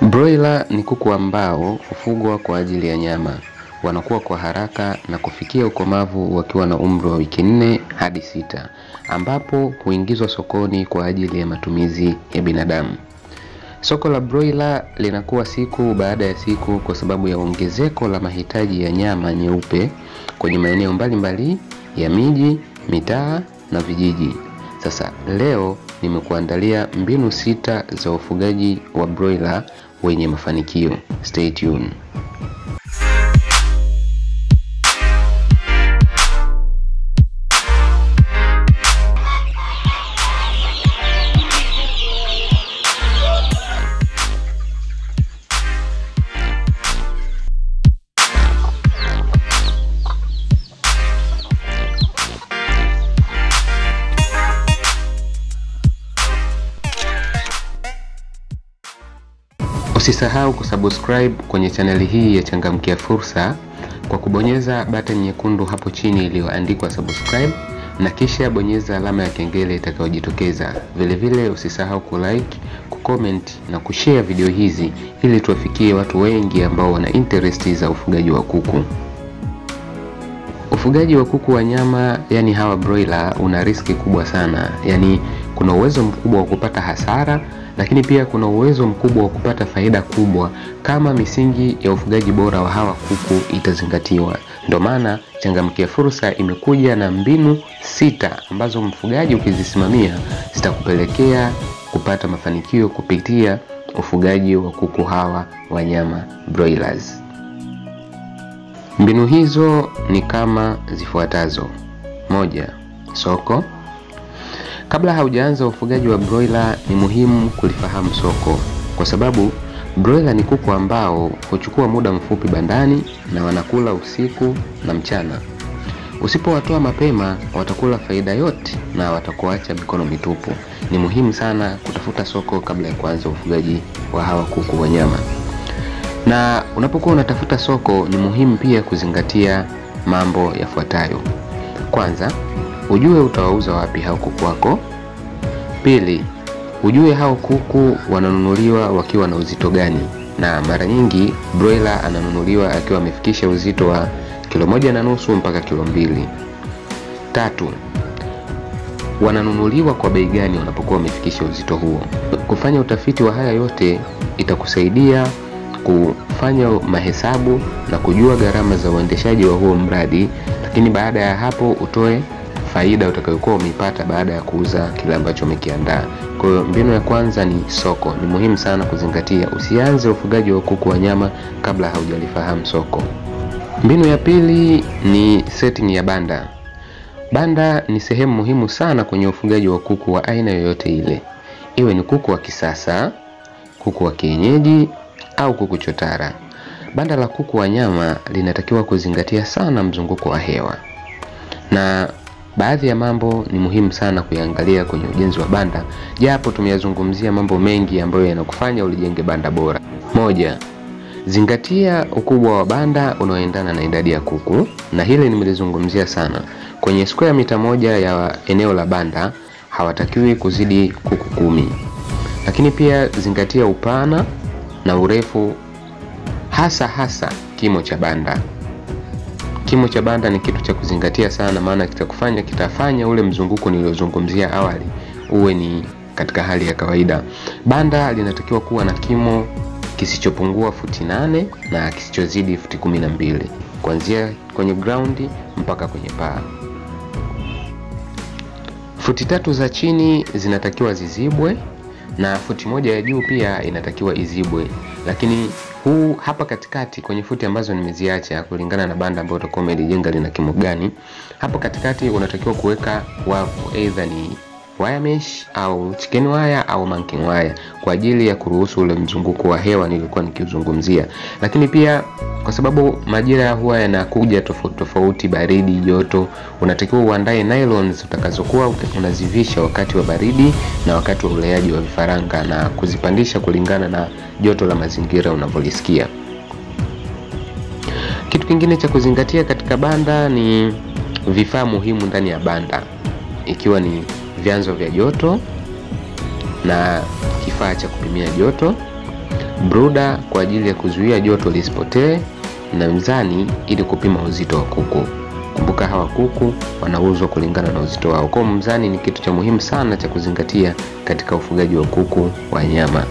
Broiler ni kuku ambao hufugwa kwa ajili ya nyama. Wanakuwa kwa haraka na kufikia ukomavu wakiwa na umri wa wiki nne hadi sita, ambapo huingizwa sokoni kwa ajili ya matumizi ya binadamu. Soko la broiler linakuwa siku baada ya siku kwa sababu ya ongezeko la mahitaji ya nyama nyeupe kwenye maeneo mbalimbali ya miji, mitaa na vijiji. Sasa leo nimekuandalia mbinu sita za ufugaji wa broiler wenye mafanikio. Stay tuned. Usisahau kusubscribe kwenye chaneli hii ya Changamkia Fursa kwa kubonyeza button nyekundu hapo chini iliyoandikwa subscribe na kisha bonyeza alama ya kengele itakayojitokeza. Vilevile usisahau kulike, kucomment na kushare video hizi ili tuwafikie watu wengi ambao wana interest za ufugaji wa kuku. Ufugaji wa kuku wa nyama, yani hawa broiler, una riski kubwa sana. Yani kuna uwezo mkubwa wa kupata hasara lakini pia kuna uwezo mkubwa wa kupata faida kubwa kama misingi ya ufugaji bora wa hawa kuku itazingatiwa. Ndio maana Changamkia Fursa imekuja na mbinu sita ambazo mfugaji ukizisimamia zitakupelekea kupata mafanikio kupitia ufugaji wa kuku hawa wa nyama broilers. Mbinu hizo ni kama zifuatazo: moja, soko Kabla haujaanza ufugaji wa broiler ni muhimu kulifahamu soko, kwa sababu broiler ni kuku ambao huchukua muda mfupi bandani na wanakula usiku na mchana. Usipowatoa mapema, watakula faida yote na watakuacha mikono mitupu. Ni muhimu sana kutafuta soko kabla ya kuanza ufugaji wa hawa kuku wa nyama. Na unapokuwa unatafuta soko, ni muhimu pia kuzingatia mambo yafuatayo. Kwanza, ujue utawauza wapi hao kuku wako. Pili, ujue hao kuku wananunuliwa wakiwa na uzito gani, na mara nyingi broiler ananunuliwa akiwa amefikisha uzito wa kilo moja na nusu mpaka kilo mbili. Tatu, wananunuliwa kwa bei gani wanapokuwa wamefikisha uzito huo. Kufanya utafiti wa haya yote itakusaidia kufanya mahesabu na kujua gharama za uendeshaji wa huo mradi, lakini baada ya hapo utoe faida utakayokuwa umeipata baada ya kuuza kile ambacho umekiandaa. Kwa hiyo mbinu ya kwanza ni soko. Ni muhimu sana kuzingatia, usianze ufugaji wa kuku wa nyama kabla haujalifahamu soko. Mbinu ya pili ni setting ya banda. Banda ni sehemu muhimu sana kwenye ufugaji wa kuku wa aina yoyote ile, iwe ni kuku wa kisasa, kuku wa kienyeji au kuku chotara. Banda la kuku wa nyama linatakiwa kuzingatia sana mzunguko wa hewa na baadhi ya mambo ni muhimu sana kuyaangalia kwenye ujenzi wa banda, japo tumeyazungumzia mambo mengi ambayo yanakufanya ulijenge banda bora. Moja, zingatia ukubwa wa banda unaoendana na idadi ya kuku, na hili nimelizungumzia sana. Kwenye square mita moja ya eneo la banda hawatakiwi kuzidi kuku kumi. Lakini pia zingatia upana na urefu, hasa hasa kimo cha banda. Kimo cha banda ni kitu cha kuzingatia sana, maana kitakufanya kitafanya ule mzunguko niliozungumzia awali uwe ni katika hali ya kawaida. Banda linatakiwa kuwa na kimo kisichopungua futi nane na kisichozidi futi kumi na mbili kuanzia kwenye ground mpaka kwenye paa. Futi tatu za chini zinatakiwa zizibwe na futi moja ya juu pia inatakiwa izibwe, lakini huu hapa katikati kwenye futi ambazo nimeziacha kulingana na banda ambayo utakuwa umelijenga lina kimo gani, hapo katikati unatakiwa kuweka wavu, either ni wire mesh au chicken wire au monkey wire kwa ajili ya kuruhusu ule mzunguko wa hewa nilikuwa nikiuzungumzia. Lakini pia kwa sababu majira huwa yanakuja tofauti tofauti, baridi, joto, unatakiwa uandae nylons utakazokuwa unazivisha wakati wa baridi na wakati wa uleaji wa vifaranga na kuzipandisha kulingana na joto la mazingira unavyolisikia. Kitu kingine cha kuzingatia katika banda ni vifaa muhimu ndani ya banda, ikiwa ni vyanzo vya joto na kifaa cha kupimia joto, bruda kwa ajili ya kuzuia joto lisipotee, na mzani ili kupima uzito wa kuku. Kumbuka hawa kuku wanauzwa kulingana na uzito wao. Kwa mzani ni kitu cha muhimu sana cha kuzingatia katika ufugaji wa kuku wa nyama.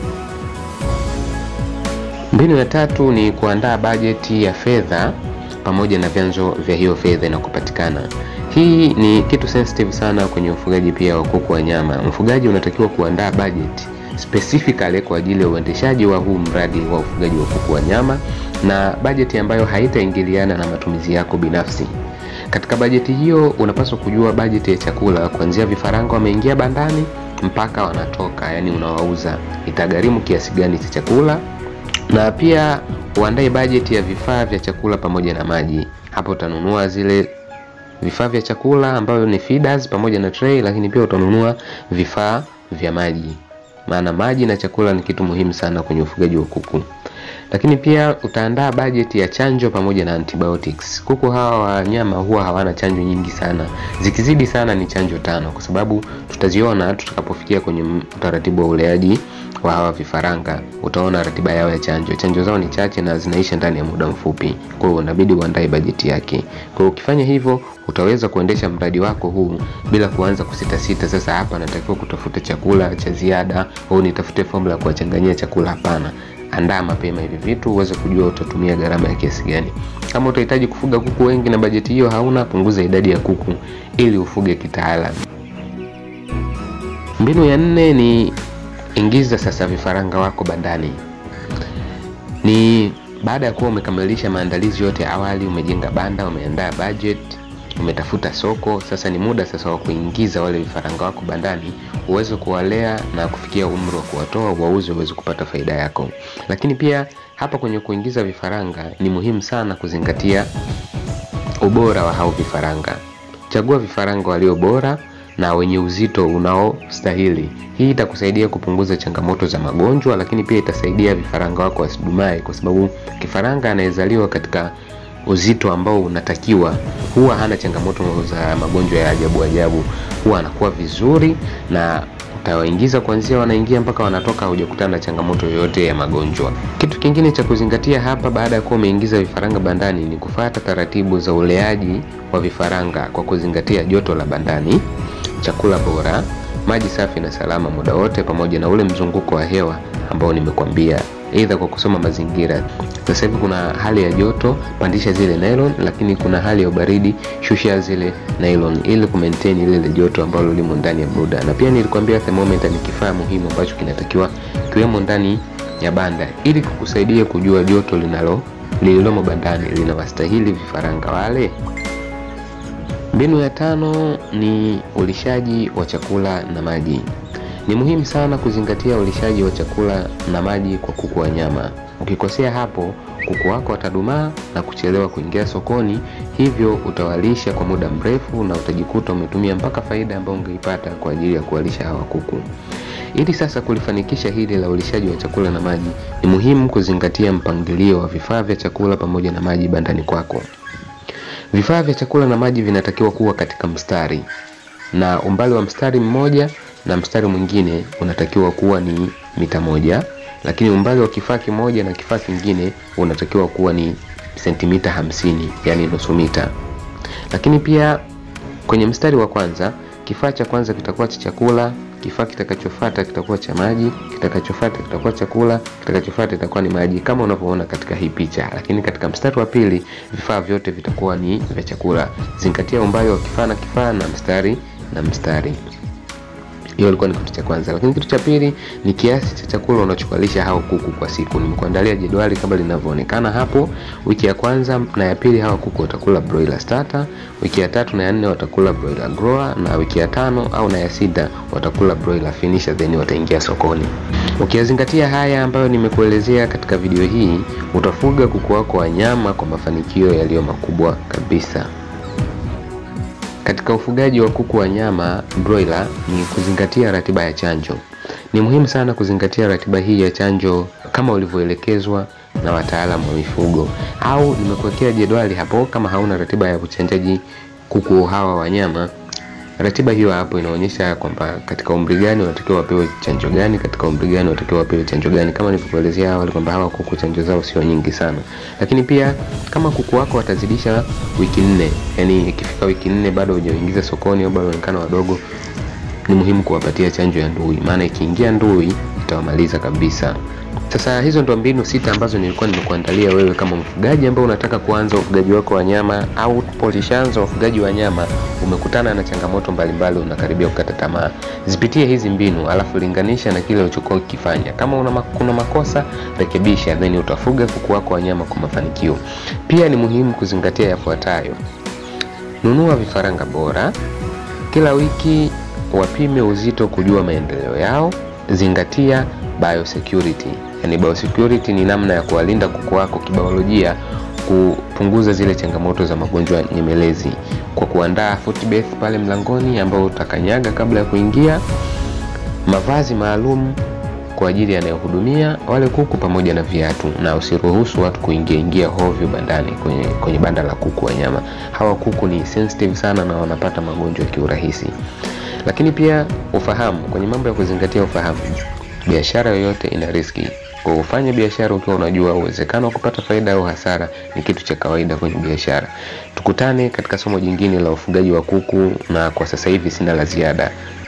Mbinu ya tatu ni kuandaa bajeti ya fedha pamoja na vyanzo vya hiyo fedha inakopatikana. Hii ni kitu sensitive sana kwenye ufugaji pia wa kuku wa nyama. Mfugaji unatakiwa kuandaa bajeti specifically kwa ajili ya uendeshaji wa huu mradi wa ufugaji wa kuku wa nyama na bajeti ambayo haitaingiliana na matumizi yako binafsi. Katika bajeti hiyo unapaswa kujua bajeti ya chakula kuanzia vifaranga wameingia bandani mpaka wanatoka, yani unawauza, itagharimu kiasi gani cha chakula, na pia uandae bajeti ya vifaa vya chakula pamoja na maji. Hapo utanunua zile vifaa vya chakula ambayo ni feeders pamoja na tray, lakini pia utanunua vifaa vya maji, maana maji na chakula ni kitu muhimu sana kwenye ufugaji wa kuku. Lakini pia utaandaa bajeti ya chanjo pamoja na antibiotics. Kuku hawa wa nyama huwa hawana chanjo nyingi sana, zikizidi sana ni chanjo tano, kwa sababu tutaziona tutakapofikia kwenye utaratibu wa uleaji wa hawa vifaranga. Utaona ratiba yao ya chanjo. Chanjo zao ni chache na zinaisha ndani ya muda mfupi, kwa hiyo unabidi uandae bajeti yake. Kwa hiyo ukifanya hivyo, utaweza kuendesha mradi wako huu bila kuanza kusitasita, sasa hapa natakiwa kutafuta chakula cha ziada au nitafute formula ya kuwachanganyia chakula. Hapana, andaa mapema hivi vitu uweze kujua utatumia gharama ya kiasi gani. Kama utahitaji kufuga kuku wengi na bajeti hiyo hauna, punguza idadi ya kuku ili ufuge kitaalamu. Mbinu ya nne ni ingiza sasa vifaranga wako bandani. Ni baada ya kuwa umekamilisha maandalizi yote awali, umejenga banda, umeandaa budget, umetafuta soko, sasa ni muda sasa wa kuingiza wale vifaranga wako bandani uweze kuwalea na kufikia umri wa kuwatoa wauze, uweze kupata faida yako. Lakini pia hapa kwenye kuingiza vifaranga ni muhimu sana kuzingatia ubora wa hao vifaranga. Chagua vifaranga walio bora na wenye uzito unaostahili. Hii itakusaidia kupunguza changamoto za magonjwa, lakini pia itasaidia vifaranga wako wasidumae, kwa sababu kifaranga anayezaliwa katika uzito ambao unatakiwa huwa hana changamoto za magonjwa ya ajabu ajabu, huwa anakuwa vizuri na utawaingiza kuanzia wanaingia mpaka wanatoka, hujakutana na changamoto yoyote ya magonjwa. Kitu kingine cha kuzingatia hapa baada ya kuwa umeingiza vifaranga bandani ni kufuata taratibu za uleaji wa vifaranga kwa kuzingatia joto la bandani, chakula bora, maji safi na salama muda wote, pamoja na ule mzunguko wa hewa ambao nimekwambia, aidha kwa kusoma mazingira. Sasa hivi kuna hali ya joto, pandisha zile nylon, lakini kuna hali ya ubaridi, shusha zile nylon ili kumaintain ile joto ambalo limo ndani ya bruda. Na pia nilikwambia thermometer ni kifaa muhimu ambacho kinatakiwa kiwemo ndani ya banda ili kukusaidia kujua joto linalo lililomo bandani linawastahili vifaranga wale. Mbinu ya tano ni ulishaji wa chakula na maji. Ni muhimu sana kuzingatia ulishaji wa chakula na maji kwa kuku wa nyama. Ukikosea hapo, kuku wako watadumaa na kuchelewa kuingia sokoni, hivyo utawalisha kwa muda mrefu na utajikuta umetumia mpaka faida ambayo ungeipata kwa ajili ya kuwalisha hawa kuku. Ili sasa kulifanikisha hili la ulishaji wa chakula na maji, ni muhimu kuzingatia mpangilio wa vifaa vya chakula pamoja na maji bandani kwako. Vifaa vya chakula na maji vinatakiwa kuwa katika mstari, na umbali wa mstari mmoja na mstari mwingine unatakiwa kuwa ni mita moja, lakini umbali wa kifaa kimoja na kifaa kingine unatakiwa kuwa ni sentimita hamsini, yani nusu mita. Lakini pia kwenye mstari wa kwanza, kifaa cha kwanza kitakuwa cha chakula, kifaa kitakachofuata kitakuwa cha maji, kitakachofuata kitakuwa chakula, kitakachofuata itakuwa ni maji kama unavyoona katika hii picha. Lakini katika mstari wa pili vifaa vyote vitakuwa ni vya chakula. Zingatia umbali wa kifaa na kifaa na mstari na mstari. Hiyo ilikuwa ni kitu cha kwanza, lakini kitu cha pili ni kiasi cha chakula unachokalisha hao kuku kwa siku. Nimekuandalia jedwali kama linavyoonekana hapo. Wiki ya kwanza na ya pili hawa kuku watakula broiler starter, wiki ya tatu na ya nne watakula broiler grower, na wiki ya tano au na ya sita watakula broiler finisher, then wataingia sokoni. Ukiyazingatia haya ambayo nimekuelezea katika video hii, utafuga kuku wako wa nyama kwa mafanikio yaliyo makubwa kabisa. Katika ufugaji wa kuku wa nyama broiler ni kuzingatia ratiba ya chanjo. Ni muhimu sana kuzingatia ratiba hii ya chanjo kama ulivyoelekezwa na wataalamu wa mifugo, au nimekuwekea jedwali hapo. Kama hauna ratiba ya uchanjaji kuku hawa wa nyama, Ratiba hiyo hapo inaonyesha kwamba katika umri gani wanatakiwa wapewe chanjo gani, katika umri gani wanatakiwa wapewe chanjo gani, kama nilivyokuelezea awali kwamba hawa kuku chanjo zao sio nyingi sana. Lakini pia kama kuku wako watazidisha wiki nne, yani ikifika wiki nne bado hujaingiza sokoni au bado wanaonekana wadogo, ni muhimu kuwapatia chanjo ya ndui, maana ikiingia ndui itawamaliza kabisa. Sasa hizo ndo mbinu sita ambazo nilikuwa nimekuandalia wewe kama mfugaji ambao unataka kuanza ufugaji wako wa nyama au polishanzo ufugaji wa nyama, umekutana na changamoto mbalimbali, unakaribia kukata tamaa. Zipitie hizi mbinu, alafu linganisha na kile ulichokuwa ukifanya. Kama una kuna makosa rekebisha, then utafuga kuku wako wa nyama kwa mafanikio. Pia ni muhimu kuzingatia yafuatayo: nunua vifaranga bora kila wiki, wapime uzito kujua maendeleo yao, zingatia biosecurity. Yani biosecurity ni namna ya kuwalinda kuku wako kibiolojia, kupunguza zile changamoto za magonjwa nyemelezi kwa kuandaa footbath pale mlangoni ambao utakanyaga kabla ya kuingia, mavazi maalum kwa ajili yanayohudumia wale kuku pamoja na viatu, na usiruhusu watu kuingia ingia hovyo bandani kwenye, kwenye banda la kuku wa nyama. Hawa kuku ni sensitive sana na wanapata magonjwa kiurahisi. Lakini pia ufahamu, kwenye mambo ya kuzingatia ufahamu biashara yoyote ina riski. Kwa ufanye biashara ukiwa unajua uwezekano wa kupata faida au hasara ni kitu cha kawaida kwenye biashara. Tukutane katika somo jingine la ufugaji wa kuku, na kwa sasa hivi sina la ziada.